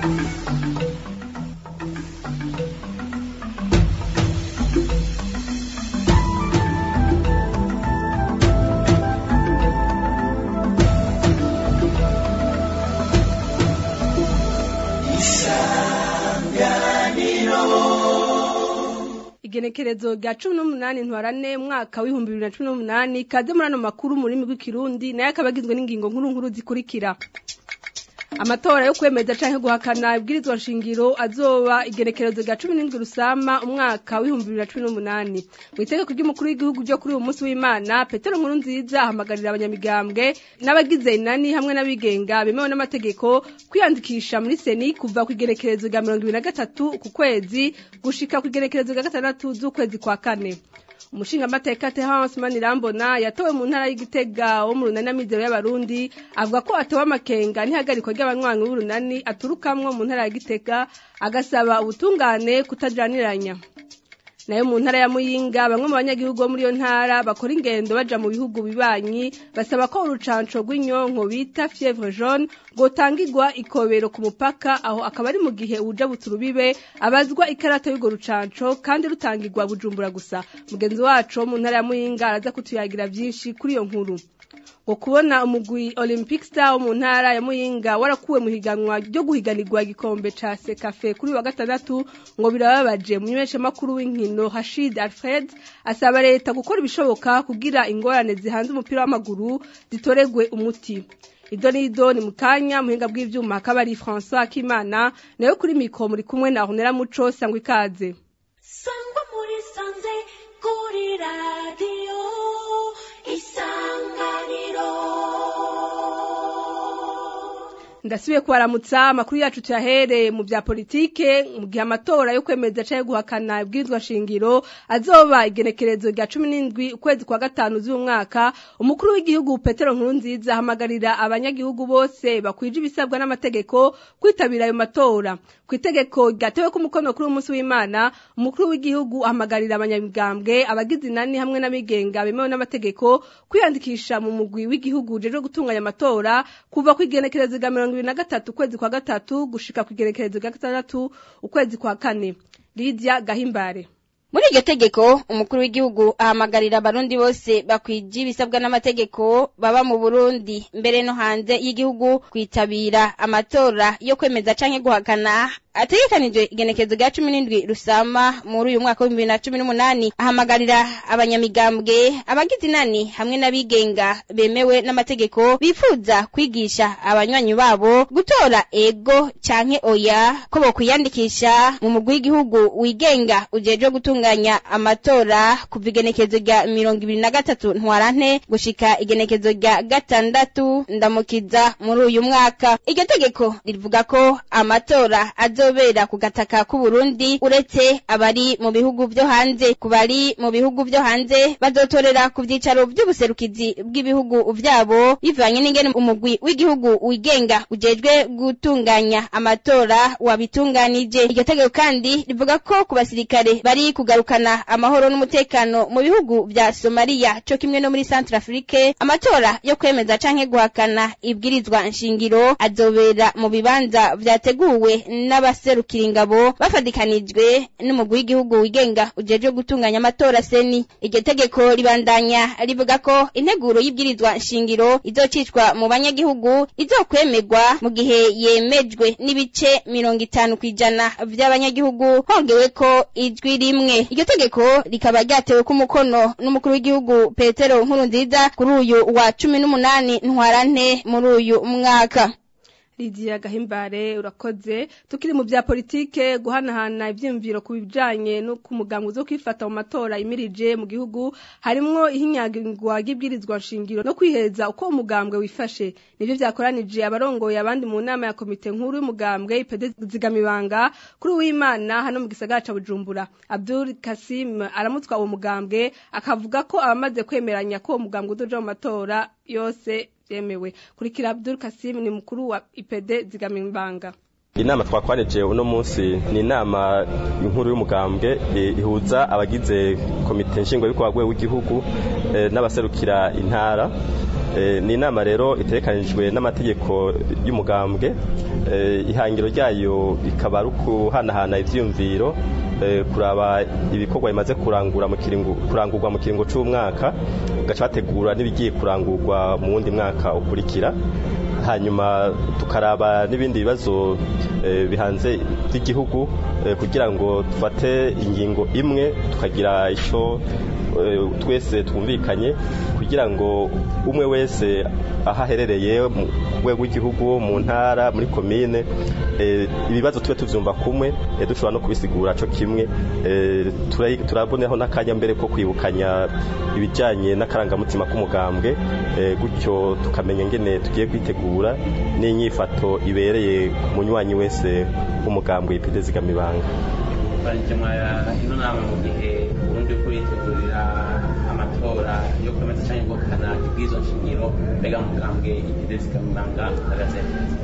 igenekerezo rya cumi n'umunani ntwarane mwaka w'ibihumbi bibiri na cumi n'umunani kaze muri ano makuru mu rurimi rw'ikirundi nayo akaba agizwe n'ingingo nkuru nkuru zikurikira amatora yo kwemeza canke guhakana ibwirizwa nshingiro azoba igenekerezo rya cumi n'indwi rusama umwaka w'ibihumbi bibiri na cumi n'umunani mu itegeko ry'umukuru w'igihugu ryo kuri uyu munsi w'imana petero nkuru nziza ahamagarira abanyamigambwe n'abagize inani hamwe n'abigenga bemewe n'amategeko kwiyandikisha muri seni kuva ku igenekerezo rya mirongo ibiri na gatatu ku kwezi gushika ku igenekerezo rya gatandatu z'ukwezi kwa kane umushingamateka Terence Manirambona yatowe mu ntara y'Igitega wo mu runani amizero y'abarundi avuga ko atewe amakenga n'ihagarikwa ry'abanywanyi b'urunani aturukamwo mu ntara ya Gitega agasaba ubutungane kutajaniranya nayo mu ntara ya Muyinga bamwe mu banyagihugu bo muri iyo ntara bakora ingendo baja mu bihugu bibanyi basaba ko urucanco rw'inyonko bita fièvre jaune gotangirwa ikobero ku mupaka aho akaba ari mu gihe uja buturubibe abazwa ikarata y'urwo rucanco kandi rutangirwa bujumbura gusa mugenzi wacu wo mu ntara ya Muyinga araza kutuyagira vyinshi kuri iyo nkuru ngo kubona umugwi Olympic Star wo mu ntara ya Muyinga warakuwe mu higanwa ryo guhiganirwa igikombe ca Sekafe kuri wa gatandatu ngo birababaje mu nyesha makuru w'inkino Hashid Alfred asaba leta gukora ibishoboka kugira ingorane zihanze umupira w'amaguru zitoregwe umuti Ido ni ido ni mukanya muhinga bw'ivyuma akaba ari François Kimana nayo kuri mikro muri kumwe na Honera Muco sangwa ikaze Sangwa muri sanze kuri radio ndasubiye kubaramutsa amakuru yacu tuyahere mu bya politike mu gihe amatora yo kwemeza canke guhakana ibwirizwa shingiro azoba igenekerezo rya cumi n'indwi ukwezi kwa gatanu z'uyu mwaka umukuru w'igihugu petero nkurunziza ahamagarira abanyagihugu bose bakwije ibisabwa n'amategeko kwitabira ayo matora ku itegeko ryatewe ko umukono kuri umunsi w'imana umukuru w'igihugu ahamagarira abanyamigambwe abagize inani hamwe n'abigenga bemewe n'amategeko kwiyandikisha mu mugwi w'igihugu ujejwe gutunganya amatora kuva ku igenekerezo rya mirongo ibiri na gatatu ukwezi kwa gatatu gushika ku igenekerezo rya gatandatu ukwezi kwa kane Lydia Gahimbare muri iryo tegeko umukuru w'igihugu ahamagarira abarundi bose bakwije ibisabwa n'amategeko baba mu burundi mbere no hanze y'igihugu kwitabira amatora yo kwemeza canke guhakana ategekanijwe igenekezo rya cumi n'indwi rusama muri uyu mwaka w'ibihumbi bibiri na cumi n'umunani ahamagarira abanyamigambwe abagize inani hamwe n'abigenga bemewe n'amategeko bifuza kwigisha abanywanyi babo gutora ego canke oya ko bokwiyandikisha mu mugwi w'igihugu wigenga ujejwe gutunganya amatora kuva igenekezo rya mirongo ibiri na gatatu ntwarante gushika igenekezo rya gatandatu ndamukiza muri uyu mwaka iryo tegeko rivuga ko amatora azo azobera ku gataka k'u Burundi uretse abari mu bihugu byo hanze ku bari mu bihugu byo hanze bazotorera ku vyicaro by'ubuserukizi bw'ibihugu vyabo bivanye n'ingene umugwi w'igihugu wigenga ujejwe gutunganya amatora wabitunganije iryo tegeko kandi rivuga ko ku basirikare bari kugarukana amahoro n'umutekano mu bihugu vya Somalia co kimwe no muri Central Afrique amatora yo kwemeza canke guhakana ibwirizwa nshingiro azobera mu bibanza vyateguwe n'aba abaserukira ingabo bafadikanijwe n'umugwi w'igihugu wigenga ujejwe gutunganya amatora seni iryo tegeko ribandanya rivuga ko integuro y'ibwirizwa nshingiro izocicwa mu banyagihugu izokwemerwa mu gihe yemejwe n'ibice mirongo itanu kw'ijana vy'abanyagihugu hongewe ko ijwi rimwe iryo tegeko rikaba ryatewe ku mukono n'umukuru w'igihugu petero nkurunziza kuri uyu wa cumi n'umunani ntwarante muri uyu mwaka Lydia Gahimbare urakoze tukiri mu bya politike guhanahana ivyimviro ku bijanye no ku mugambo zo kwifata mu matora imirije mu gihugu harimwo ihinyagirwa y'ibwirizwa nshingiro no kwiheza uko umugambwe wifashe nivyo vyakoranije abarongoye abandi mu nama ya komite nkuru y'umugambwe ipede zigamibanga kuri uwimana hano mu gisagara ca Bujumbura Abdul Kasim aramutswa uwo mugambwe akavuga ko abamaze kwemeranya ko uwo mugambwe uzoja mu matora yose yemewe kurikira Abdul Kasim ni mukuru wa IPD zigamimbanga inama twakwanije uno munsi ni inama inkuru y'umugambwe ihuza abagize komite nshingwabikorwa rwego w'igihugu n'abaserukira intara Eh, ni inama rero itegekanijwe n'amategeko y'umugambwe Eh, ihangiro ryayo ikaba ari ukuhanahana ivyiyumviro eh, kuraba ibikorwa bimaze kurangura mu kiringo kurangurwa mu kiringo c'umwaka gaca bategura n'ibigiye kurangurwa mu wundi mwaka ukurikira hanyuma tukaraba n'ibindi bibazo eh, bihanze by'igihugu eh, kugira ngo dufate ingingo imwe tukagira ico eh, twese twumvikanye kugira ngo umwe wese aho aherereye mu rwego rw'igihugu mu ntara muri komine eh, ibibazo tube tuvyumva kumwe eh, dushobora no kubisigura co kimwe eh, tura- turaboneho n'akanya mbere ko kwibukanya ibijanye n'akarangamutima k'umugambwe eh, gutyo tukamenya ngene tugiye kwitegura n'inyifato ibereye ku munywanyi wese w'umugambwe ipide zigamibanga barikemwa ino nama mu gihe uburundi kuritegurira amatora yo kwemeza cyangwa guhakana ibwizo nshingiro mbega mugambwe ipide zigamibanga hagaze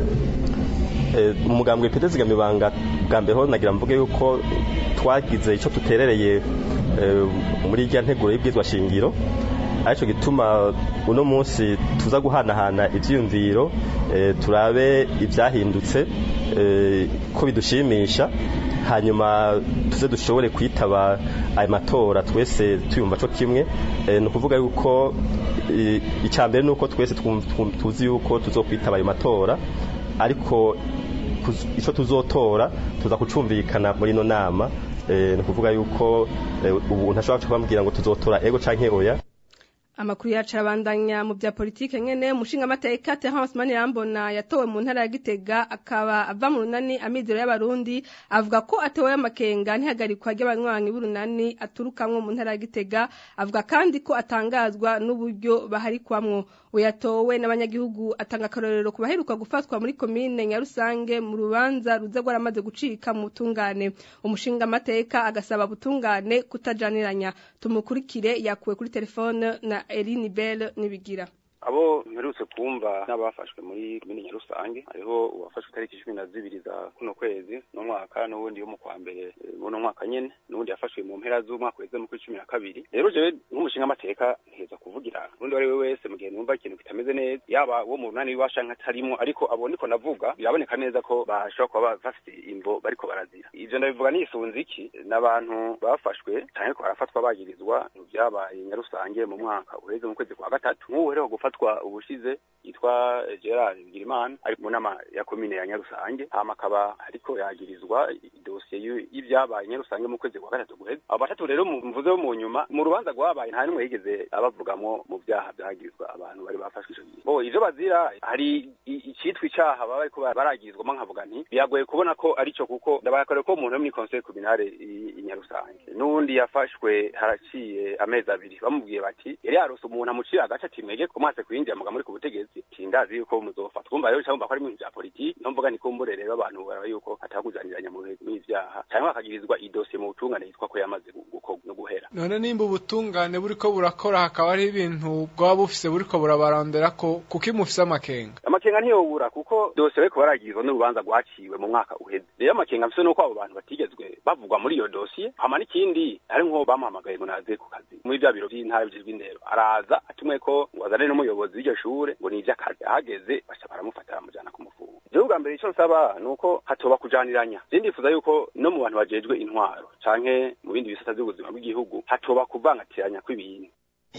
Eh, umugambwe ipide zigamibanga bwa mbere ho nagira mvuge yuko twagize ico tuterereye eh, muri rya nteguro y'ibwizwa shingiro arico gituma uno munsi tuza guhanahana ivyiyumviro eh, turabe ivyahindutse eh, ko bidushimisha hanyuma tuze dushobore kwitaba ayo matora twese tuyumva co kimwe eh, ni ukuvuga yuko eh, icya mbere ni uko twese twum- twum- tuzi yuko tuzokwitaba ayo matora ariko kuz- ico tuzotora tuza kucumvikana muri ino nama eh, ni ukuvuga yuko eh, ubu ntashobora kubabwira ngo tuzotora ego canke oya Amakuru yacu arabandanya mu bya politike nyene umushinga amateka Terence Manirambona yatowe mu ntara ya Gitega akaba ava mu runani amizero y'abarundi avuga ko atewe amakenga ntihagarikwa ry'abanywanyi b'urunani aturukamwo mu ntara ya Gitega avuga kandi ko atangazwa n'uburyo baharikwamwo uyatowe n'abanyagihugu atanga akarorero ku baheruka gufatwa muri komine Nyarusange mu rubanza ruza rwaramaze gucika mu butungane umushinga amateka agasaba butungane kutajaniranya tumukurikire yakuwe kuri telefone na Eline Bell nibigira abo mperutse kumva n'abafashwe muri komine nyarusange hariho uwafashwe itariki cumi na zibiri za kuno kwezi no mwaka n'uwundi wo mu kwa mbere eh, muno mwaka nyene n'uwundi yafashwe mu mpera z'umwaka uheze mu kuri cumi na kabiri rero jewe nk'umushinga amateka nteza kuvugira urundi uwo ari we wese mu gihe numva ikintu kitameze neza yaba uwo mu runani w'iwasha nk'atarimo ariko abo niko navuga biraboneka neza ko bashobora kuba bafite imvo bariko barazira ivyo ndabivuga nisunze iki n'abantu bafashwe canke ko barafatwa bagirizwa mu vyabaye nyarusange mu mwaka uheze mu kwezi kwa gatatu nk'ubu uheruka gufatwa ubushize yitwa eh, Gerard Bigirimana ari mu nama ya komine ya Nyarusange hama akaba ariko yagirizwa idosiye y'u- y'ivyabaye Nyarusange mu kwezi kwa gatatu guheze abo batatu rero mu- mvuze bo mu nyuma mu rubanza rwabaye nta n'umwe yigeze abavugamwo mu vyaha vyagirizwa abantu bari bafashwe ico gihe bo ivyo bazira hari i- icitwa icaha baba bariko baragirizwamo nkavuga nti biragoye kubona ko arico kuko ndabakorera ko umuntu wo muri conseil communale i i Nyarusange n'uwundi yafashwe haraciye amezi abiri bamubwiye bati yari yarose umuntu amucira agace ati mwege ko mwase kwinjira muga muri ku butegetsi tindazi yuko muzofatwa twumva rero cyangwa ko ari mu bya politiki niyo mvuga ni kumbure rero abantu baraba yuko atakujaniranya mu bintu n'ivyaha cyangwa akagirizwa idosiye mu butungane yitwa ko yamaze gu- gukorwa no guhera none nimba ubutungane buriko burakora hakaba hari ibintu bwaba bufise buriko burabarondera ko kuko imufise amakenga amakenga ntiyobura kuko dosiye bariko baragirizwa n'urubanza rwaciwe mu mwaka uheze rero amakenga mfise nuko abo bantu batigezwe bavugwa muri iyo dosiye hama n'ikindi hari nko bamuhamagaye ngo naze ku kazi muri bya biro by'intara by'indero araza atumwe ko ngo azane n'umuyobozi w'iryo shure ngo ni ivy'akazi ahageze baca baramufata baramujana kumufunga jewe bwa mbere ico nsaba ni uko hatoba kujaniranya je ndifuza yuko no mu bantu bajejwe intwaro canke mu bindi bisata vy'ubuzima bw'igihugu hatoba kuvangatiranya kw'ibintu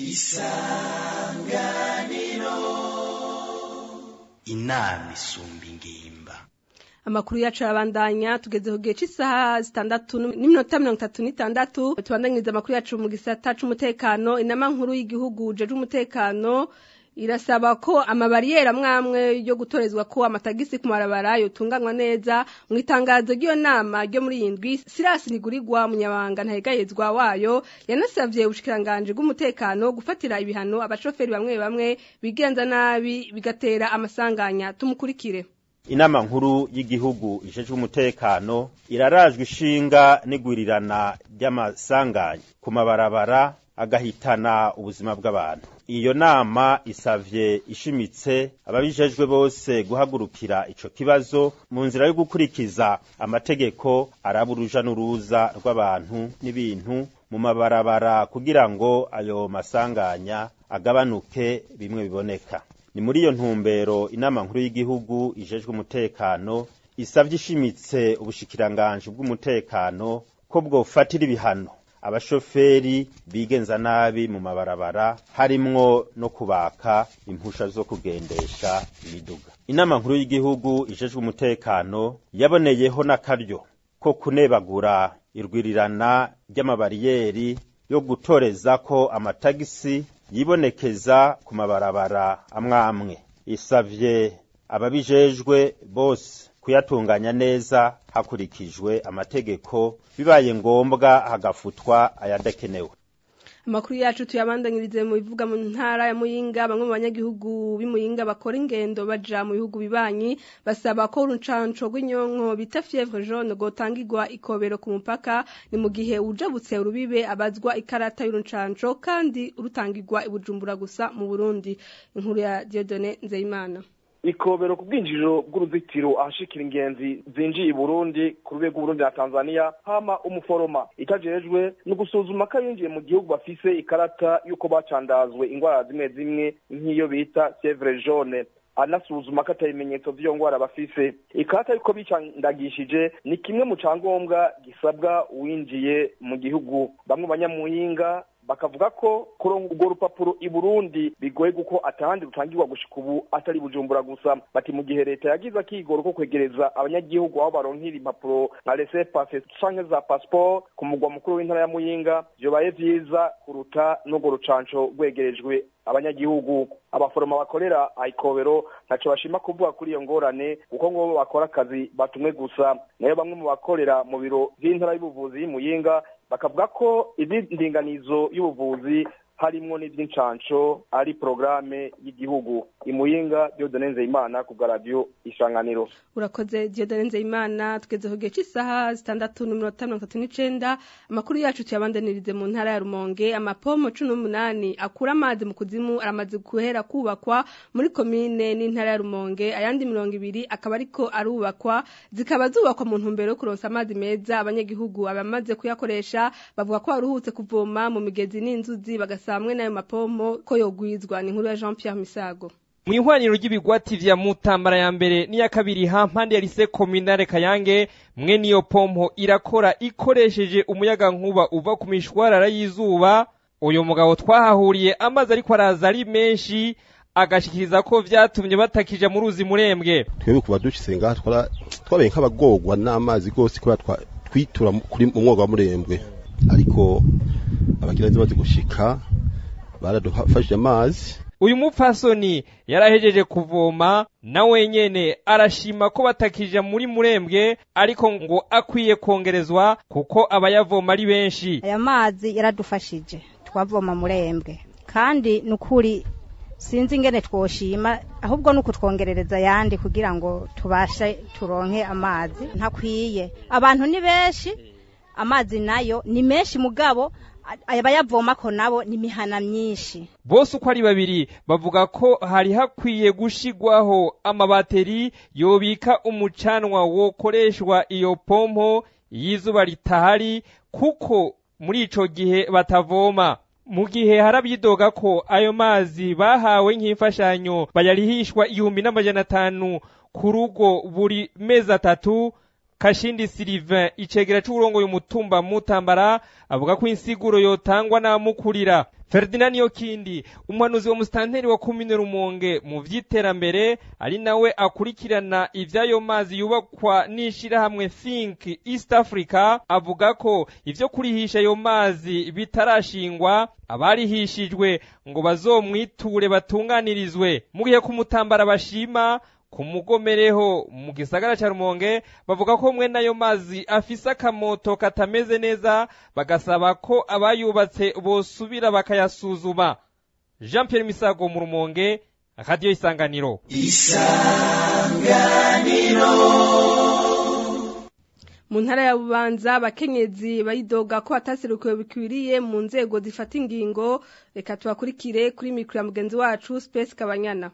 inama isumba ingimba Amakuru yacu arabandanya tugeze ku gihe cy'isaha zitandatu n'iminota mirongo itatu n'itandatu tubandanyiriza amakuru yacu mu gisata c'umutekano inama nkuru y'igihugu jeje umutekano irasaba ko amabariyeri amwamwe yo gutorezwa ko amatagisi ku marabara yotunganywa neza mu itangazo ry'iyo nama ryo muri iyi ndwi Silas Nigurirwa munyabanga ntahegayezwa wayo yanasavye ubushikiranganje bw'umutekano gufatira ibihano abashoferi bamwe bamwe bigenza nabi bigatera amasanganya tumukurikire inama nkuru y'igihugu ijejwe umutekano irarajwe ishinga n'igwirirana ry'amasanganya ku mabarabara agahitana ubuzima bw'abantu iyo nama isavye ishimitse ababijejwe bose guhagurukira ico kibazo mu nzira yo gukurikiza amategeko araba uruja n'uruza rw'abantu n'ibintu mu mabarabara kugira ngo ayo masanganya agabanuke bimwe biboneka ni muri iyo ntumbero inama nkuru y'igihugu ijejwe umutekano isavye ishimitse ubushikiranganji bw'umutekano ko bwofatira ibihano abashoferi bigenza nabi mu mabarabara harimwo no kubaka impusha zo kugendesha imiduga inama nkuru y'igihugu ijejwe umutekano yaboneyeho n'akaryo ko kunebagura irwirirana ry'amabariyeri yo gutoreza ko amatagisi yibonekeza ku mabarabara amwe amwe isavye ababijejwe bose kuyatunganya neza hakurikijwe amategeko bibaye ngombwa hagafutwa ayadakenewe amakuru yacu tuyabandanyirize mu bivuga mu ntara ya muyinga bamwe mu banyagihugu b'imuyinga bakora ingendo baja mu bihugu bibanyi basaba ko urucanco rw'inyonko bita fievre jaune gotangirwa ikobero ku mupaka ni mu gihe ujabutse urubibe abazwa ikarata y'urucanco kandi rutangirwa ibujumbura gusa mu burundi inkuru ya diodone nzeyimana ikobero ku bwinjiriro bw'uruzitiro ahashikira ingenzi zinjiye i burundi ku rwego burundi na tanzania hama umuforoma itajejwe ni ugusuzuma ko abinjiye mu gihugu bafise ikarata y'uko bacandazwe ingwara zimwe zimwe nk'iyo bita fievre jaune anasuzuma ko atabimenyetso vy'iyo ngwara bafise ikarata yuko bicandagishije ni kimwe mu cangombwa gisabwa uwinjiye mu gihugu bamwe banyamuhinga bakavuga ko kuronka urwo rupapuro i Burundi bigoye kuko atahandi rutangirwa gushika ubu atari bujumbura gusa bati mu gihe leta yagize akigoro ko kwegereza abanyagihugu aho baronkira impapuro nka laissez passer canke za passeport ku mugwa mukuru w'intara ya Muyinga vyobaye vyiza kuruta n'urwo rucanco rwegerejwe abanyagihugu abaforoma bakorera ayikobero ntaco bashima kuvuga kuri iyo ngorane kuko ngo bakora akazi batumwe gusa nayo bamwe mu bakorera mu biro vy'intara y'ubuvuzi y'Imuyinga bakavuga ko indinganizo y'ubuvuzi harimwo n'ivy'incanco ari programe y'igihugu imuyinga Diodone Nzeyimana ku bwa radio Isanganiro urakoze Diodone Nzeyimana tugeze ku gihe cy'isaha zitandatu n'iminota mirongo itatu n'icenda amakuru yacu tuyabandanirize mu ntara ya Rumonge amapomo cumi n'umunani akura amazi mu kuzimu aramaze guhera kubakwa muri komine n'intara ya Rumonge ayandi mirongo ibiri akaba ariko arubakwa zikaba zubakwa mu ntumbero yo kuronsa amazi meza abanyagihugu abamaze kuyakoresha bavuga ko baruhutse kuvoma mu migezi n'inzuzi bagasa hamwe n'ayo mapomo ko yogwizwa ni inkuru ya Jean Pierre Misago mu ihwaniro ry'ibigwati vya mutambara ya mbere n'iya kabiri hampande ya lise kominare kayange mwe niyo pompo irakora ikoresheje umuyaga nkuba uva ku mishwarara y'izuba uyu mugabo twahahuriye amazi ariko araza ari menshi agashikiriza ko vyatumye batakija mu ruzi murembwe twebwe kuba dushitse ngaha twabaye nk'abagorwa n'amazi gose kubera twitura kuri mu mwoga wa murembwe ariko abakiriya bamaze gushika baradufashije amazi uyu mupfasoni yarahejeje kuvoma na wenyene arashima ko batakija muri murembwe ariko ngo akwiye kongerezwa kuko abayavoma ari benshi aya mazi yaradufashije twavoma murembwe kandi nukuri sinzi ingene twoshima ahubwo nuko twongerereza yandi kugira ngo tubashe turonke amazi ntakwiye abantu ni benshi amazi nayo ni menshi mugabo abayavoma ko nabo ni mihana myinshi bose uko ari babiri bavuga ko hari hakwiye gushigwaho amabateri yobika umucanwa wokoreshwa iyo pompo y'izuba ritahari kuko muri ico gihe batavoma mu gihe harabyidoga ko ayo mazi bahawe nk'imfashanyo bayarihishwa igihumbi n'amajana atanu ku rugo buri mezi atatu Kashindi Sylvain icegera c'uburongoye umutumba mutambara avuga ko insiguro yotangwa n'amukurira Ferdinand Yokindi umuhanuzi wa mustanteri wa komine Rumonge mu vy'iterambere ari nawe akurikirana ivyayo mazi yubakwa n'ishirahamwe Think East Africa avuga ko ivyo kurihisha ayo mazi bitarashingwa abarihishijwe ngo bazomwiture batunganirizwe mu gihe kumutambara bashima ku mugomereho mu gisagara ca Rumonge bavuga ko mwe nayo mazi afise akamoto katameze neza bagasaba ko abayubatse bosubira bakayasuzuma Jean Pierre Misago mu Rumonge Radio Isanganiro Isanganiro mu ntara ya bubanza abakenyezi bayidoga ko bataserukiwe bikwiriye mu nzego zifata ingingo reka tubakurikire kuri mikoro ya mugenzi wacu Space Kabanyana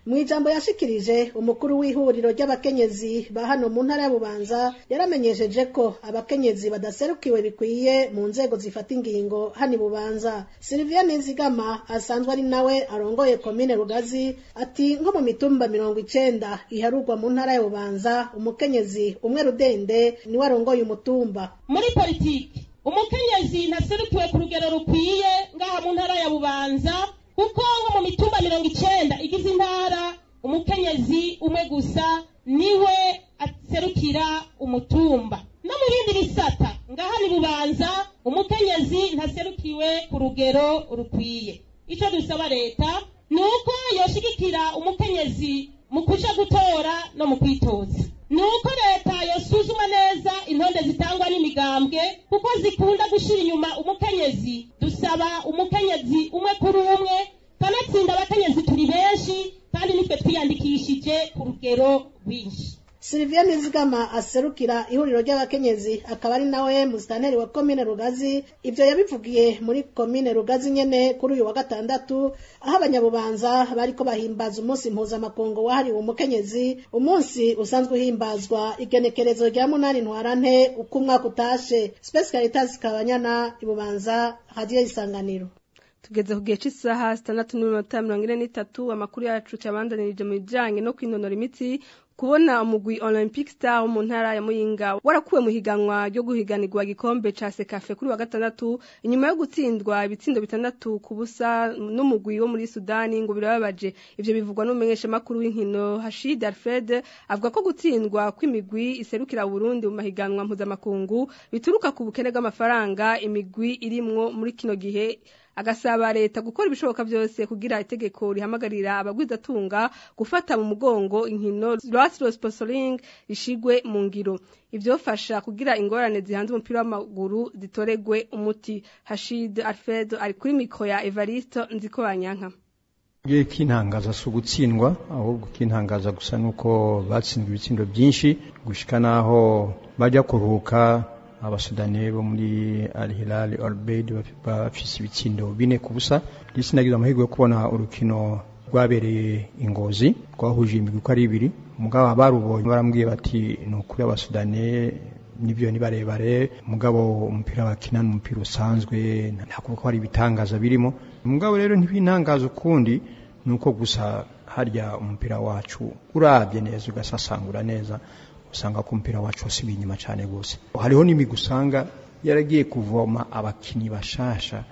mu ijambo yashikirije umukuru w'ihuriro ry'abakenyezi ba hano mu ntara ya bubanza yaramenyesheje ko abakenyezi badaserukiwe bikwiye mu nzego zifata ingingo hano i bubanza sylvia nizigama asanzwe ari nawe arongoye komine rugazi ati nko mu mitumba mirongo icenda iharurwa mu ntara ya bubanza umukenyezi umwe rudende niwe arongoye umutumba muri politiki umukenyezi ntaserukiwe ku rugero rukwiye ngaha mu ntara ya bubanza kuko nko mu mitumba mirongo icenda igize intara umukenyezi umwe gusa niwe aserukira umutumba no mu bindi bisata ngaha ni bubanza umukenyezi ntaserukiwe ku rugero rukwiye ico dusaba leta ni uko yoshigikira umukenyezi mu kuja gutora no mu kwitoza ni uko leta yosuzuma neza intonde zitangwa n'imigambwe kuko zikunda gushira inyuma umukenyezi dusaba umukenyezi umwe kuri umwe kanatsinda abakenyezi turi benshi kandi nitwe twiyandikishije ku rugero rwinshi Sylvia Nizigama aserukira ihuriro ry'abakenyezi akaba ari nawe musitanteri wa komine Rugazi ivyo yabivugiye muri komine Rugazi nyene kuri uyu wa gatandatu aho abanyabubanza bariko bahimbaza umunsi mpuzamakungu wahariwe umukenyezi umunsi usanzwe uhimbazwa igenekerezo rya munani ntwarante uko umwaka utashe Space Caritas Kabanyana ibubanza radio isanganiro tugeze ku gihe cy'isaha sitandatu n'iminota mirongo ine n'itatu amakuru yacu cyabandanirije mu bijyanye no kwinonora imitsi kubona umugwi olympic star wo mu ntara ya muyinga warakuwe mu higanwa ryo guhiganirwa igikombe ca sekafe kuri wa gatandatu inyuma yo gutsindwa ibitsindo bitandatu ku busa n'umugwi wo muri sudani ngo birababaje ivyo bivugwa n'umumenyeshamakuru w'inkino hashid alfred avuga ko gutsindwa kw'imigwi iserukira burundi mu mahiganwa mpuzamakungu bituruka ku bukene bw'amafaranga imigwi irimwo muri kino gihe agasaba leta gukora ibishoboka byose kugira itegeko rihamagarira abagwizatunga gufata mu mugongo inkino Rwatro sponsoring rishigwe mu ngiro ivyofasha kugira ingorane zihanze umupira w'amaguru zitoregwe umuti Hashid Alfred ari kuri mikro ya Evariste Nzikobanyanka Ngiye kintangaza si ugutsindwa ahubwo kintangaza gusa nuko batsinzwe ibitsindo byinshi gushika naho bajya kuruhuka abasudani bo muri Al Hilal Al Bayd bafise ibitsindo bine ku busa ndetse nagize amahirwe yo kubona urukino rwabereye ingozi rwahuje imigwi uko ari ibiri mugabo abarubonye barambwiye bati ni ukuri abasudani nibyo ni barebare mugabo umupira bakina n'umupira usanzwe ntabwo ko hari ibitangaza birimo mugabo rero ntibintangaza ukundi nuko gusa harya umupira wacu urabye neza ugasasangura neza usanga ko umupira wacu wasubiye inyuma cyane rwose hariho n'imigwi usanga yaragiye kuvoma abakinnyi bashasha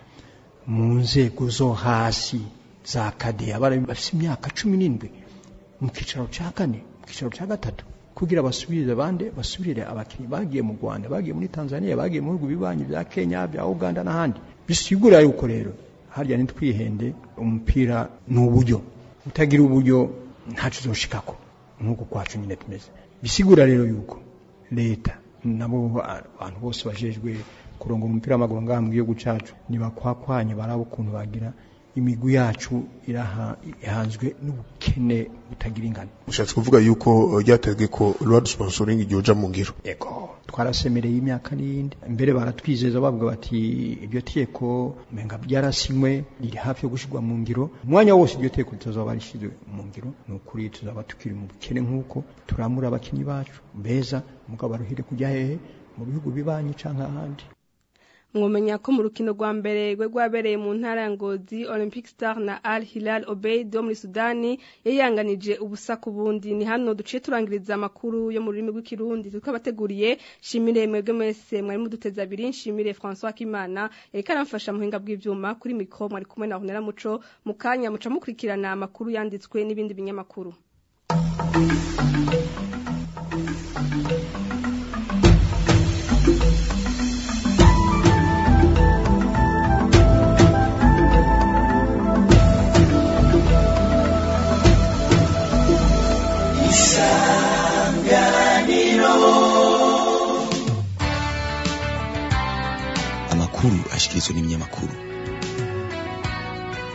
mu nzego zo hasi za kadeya bafite imyaka cumi n'indwi mu cyicaro cya kane mu cyicaro cya gatatu kugira basubirize abandi basubirire abakinnyi bagiye mu rwanda bagiye muri tanzania bagiye mu bihugu bibanyi bya kenya bya uganda n'ahandi bisigura yuko rero harya ntitwihende umupira ni uburyo utagira uburyo ntacyo uzoshikako nk'uko kwacu nyine tumeze bisigura rero yuko leta nabo abantu bose bajejwe kurongora umupira w'amaguru ngaha mu gihugu cyacu ntibakwakwanye baraba ukuntu bagira imigwi yacu irahanzwe n'ubukene butagira ingano ushatse kuvuga yuko ryategwe ko road sponsoring ryoja mu ngiro yego twarasemereye imyaka n'iyindi mbere baratwizeza bavuga bati iryo teko menga byarasinywe riri hafi yo gushyirwa mu ngiro umwanya wose iryo teko ritazaba rishyizwe mu ngiro ni ukuri tuzaba tukiri mu bukene nk'uko turamura abakinnyi bacu beza mugabo baruhire kujya hehe mu bihugu bibanyi cyangwa ahandi mwomenya ko mu rukino rwa mbere rwe rwabereye mu ntara ya ngozi olympic star na al hilal obeid wo muri sudani yayanganije ubusa ku bundi ni hano duciye turangiriza amakuru yo mu rurimi rw'ikirundi turiko abateguriye shimire mwebwe mwese mwari muduteza abiri nshimire françois kimana yariko aramfasha muhinga bw'ivyuma kuri mikro mwari kumwe na honera muco mu kanya muca mukurikirana amakuru yanditswe n'ibindi binyamakuru amakuru ashikirizwa n'ibinyamakuru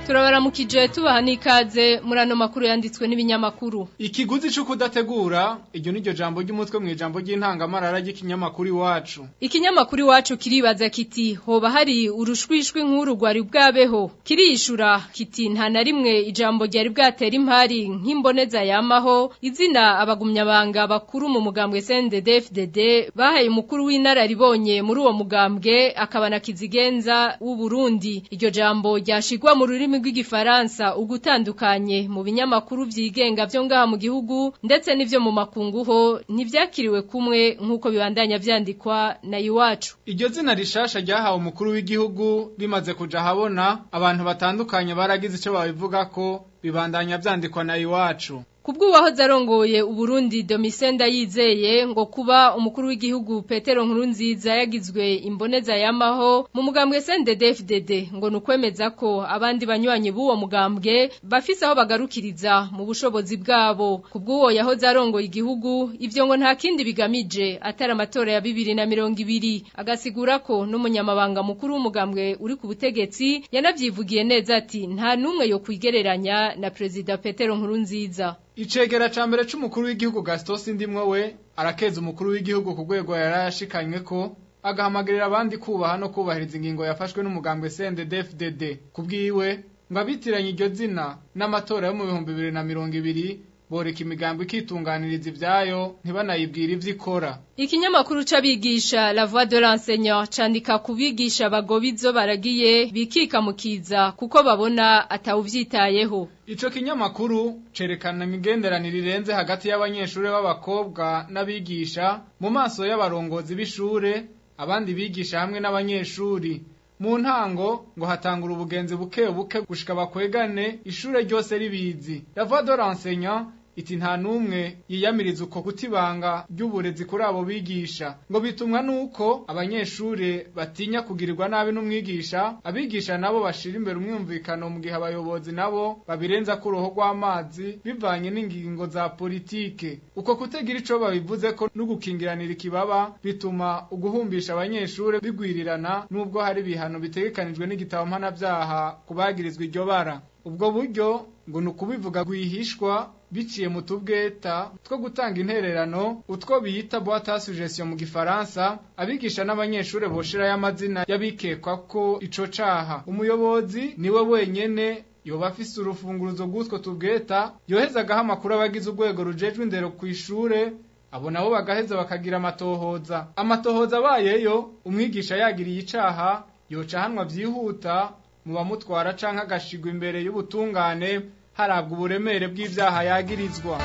turabaramukije tubaha n'ikaze muri ano makuru yanditswe n'ibinyamakuru ikiguzi cyo kudategura iryo ni ryo jambo ry'umutwe mu ijambo ry'intangamarara ry'ikinyamakuru iwacu ikinyamakuru iwacu kiribaza kiti hoba hari urushwishwi nk'uru rwari bwabeho kiriyishura kiti nta na rimwe ijambo ryari bwatera impari nk'imboneza yamaho izina abagumyabanga bakuru mu mugambwe CNDD-FDD bahaye umukuru w'inararibonye muri uwo mugambwe akaba na kizigenza w'u Burundi iryo jambo ryashigwa mu rurimi rw'igifaransa ugutandukanye mu binyamakuru vyigenga vyo ngaha mu gihugu ndetse n'ivyo mu makunguho ntivyakiriwe kumwe nk'uko bibandanya vyandikwa na iwacu iryo zina rishasha ryahawe umukuru w'igihugu rimaze kuja habona abantu batandukanye baragize ico babivuga ko bibandanya vyandikwa na iwacu Kubw'uwahoze arongoye Uburundi Domisenda yizeye ngo kuba umukuru w'igihugu Petero Nkurunziza yagizwe imboneza yamaho mu mugambwe CNDD-FDD ngo nukwemeza ko abandi banywanyi b'uwo mugambwe bafise aho bagarukiriza mu bushobozi bwabo kubw'uwo yahoze arongoye igihugu ivyo ngo nta kindi bigamije atari amatora ya bibiri na mirongo ibiri agasigura ko n'umunyamabanga mukuru w'umugambwe uri ku butegetsi yanavyivugiye neza ati nta numwe yo kwigereranya na Perezida Petero Nkurunziza Icegera ca mbere c'umukuru w'igihugu Gaston Sindimwe we arakeza umukuru w'igihugu ku rwego yarashikanywe ko agahamagarira abandi kubaha no kubahiriza ingingo yafashwe n'umugambwe CNDD-FDD kubwiwe ngo abitiranye iryo zina n'amatora yo mu bihumbi bibiri na mirongo ibiri boreka imigambo ikitunganiriza ivyayo ntibanayibwira ivyo ikora Ikinyamakuru c'abigisha La Voix de l'enseignant candika kubigisha bagobizo baragiye bikikamukiza kuko babona atawuvyitayeho Ico kinyamakuru cerekana imigenderanire irenze hagati y'abanyeshure b'abakobwa n'abigisha mu maso y'abarongozi b'ishure abandi bigisha hamwe n'abanyeshuri mu ntango ngo hatangura ubugenzi buke buke gushika bakwegane ishure ryose ribizi La Voix de l'enseignant iti nta numwe yiyamiriza uko kutibanga ry'uburezi kuri abo bigisha ngo bitumwa nuko abanyeshure batinya kugirirwa nabi n'umwigisha abigisha nabo bashira imbere umwumvikano mu gihe abayobozi nabo babirenza ku ruho rw'amazi bivanye n'ingingo za politike uko kutagira ico babivuze ko n'ugukingiranira ikibaba bituma uguhumbisha abanyeshure bigwirirana nubwo hari ibihano bitegekanijwe n'igitabo mpanavyaha kubagirizwa iryo bara ubwo buryo ngo ni ukubivuga rwihishwa biciye mu tubweta two gutanga intererano utwo biyita boîte à suggestion mu gifaransa abigisha n'abanyeshure boshirayo amazina y'abikekwa ko ico caha umuyobozi niwe wenyene yoba afise urufunguruzo rw'utwo tubweta yohezagaho amakuru abagize urwego rujejwe indero kw'ishure abo nabo bagaheza bakagira amatohoza amatohoza abayeyo umwigisha yagiriye icaha yoca hanwa vyihuta mu bamutwara canke agashigwa imbere y'ubutungane harabwa uburemere bw'ivyaha yagirizwa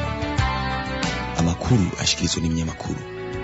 amakuru ashikirizwa n'ibinyamakuru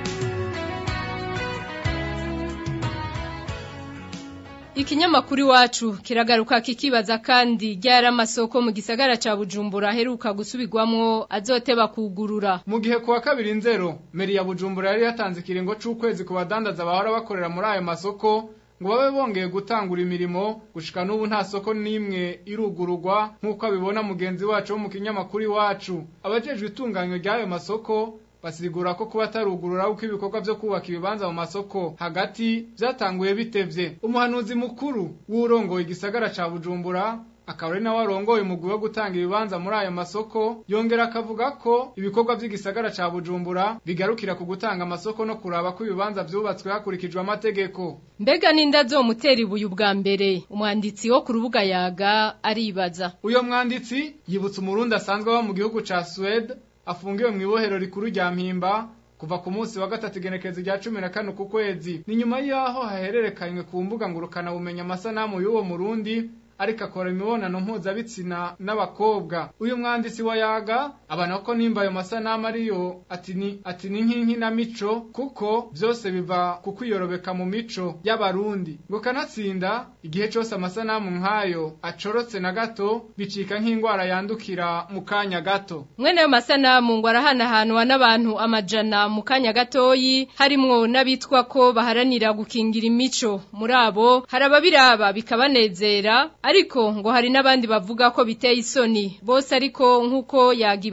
Ikinyamakuru iwacu kiragaruka kikibaza kandi ryari amasoko mu gisagara ca Bujumbura aheruka gusubirwamwo azoteba kugurura mu gihe kuwa kabiri nzero meri ya Bujumbura yari yatanze ikiringo c'ukwezi ku badandaza bahora bakorera muri ayo masoko ngo babe bongeye gutangura imirimo gushika n'ubu nta soko n'imwe irugururwa nk'uko abibona mugenzi wacu wo mu kinyamakuru iwacu abajejwe itunganywa ry'ayo masoko basigura ko kuba atarugurura uko ibikorwa vyo kubaka ibibanza mu masoko hagati vyatanguye bitevye umuhanuzi mukuru w'urongoye igisagara ca Bujumbura akaba ari nawe arongoye umugwi wo gutanga ibibanza muri ayo masoko yongera akavuga ko ibikorwa vy'igisagara ca Bujumbura bigarukira ku gutanga amasoko no kuraba ko ibibanza vyubatswe hakurikijwe amategeko mbega ninda zomutera ibuye ubwa mbere umwanditsi wo ku rubuga yaga aribaza uyo mwanditsi yibutsa umurundi asanzwe aba mu gihugu ca Suède afungiwe mu ibohero rikuru rya mpimba kuva ku munsi wa gatatu igenekezo rya cumi na kane ku kwezi ni nyuma y'aho hahererekanywe ku mbuga ngurukana bumenya amasanamu y'uwo murundi ariko akora imibonano mpuzabitsina n'abakobwa uyu mwanditsi wa yaga abana ko nimba ayo masanamu ariyo ati ni ati ni nk'inkinamico kuko byose biva ku kwiyorobeka mu mico y'abarundi ngo kanatsinda igihe cyose amasanamu nk'ayo acorotse na gato bicika nk'indwara yandukira mu kanya gato mwene ayo masanamu ngo arahanahanwa n'abantu amajana mu kanya gatoyi harimwo n'abitwa ko baharanira gukingira imico muri abo hari ababiraba bikabanezera ariko ngo hari n'abandi bavuga ko biteye isoni bose ariko nk'uko yagiba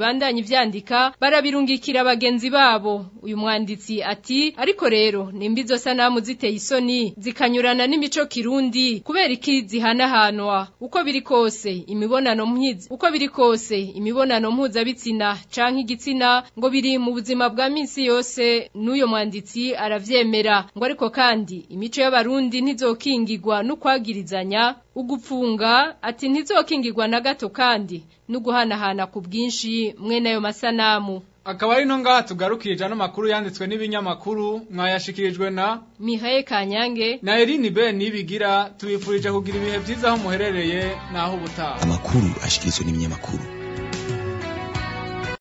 bibandanya ivyandika barabirungikira bagenzi babo uyu mwanditsi ati ariko rero nimba izo sanamu ziteye isoni zikanyurana n'imico kirundi kubera iki zihanahanwa uko biri kose imibonano mpizi uko biri kose imibonano mpuzabitsina canke igitsina ngo biri mu buzima bwa minsi yose n'uyo mwanditsi aravyemera ngo ariko kandi imico y'abarundi ntizokingirwa n'ukwagirizanya ugupfunga ati ntizokingirwa na gato kandi n'uguhanahana ku bwinshi mwene ayo masanamu akaba ari no ngaha tugarukirije ano makuru yanditswe n'ibinyamakuru mwayashikirijwe na Mihaye Kanyange na Eline Ben nibigira tubifurije kugira ibihe byiza aho muherereye naho ubutaha amakuru ashikirizwa n'ibinyamakuru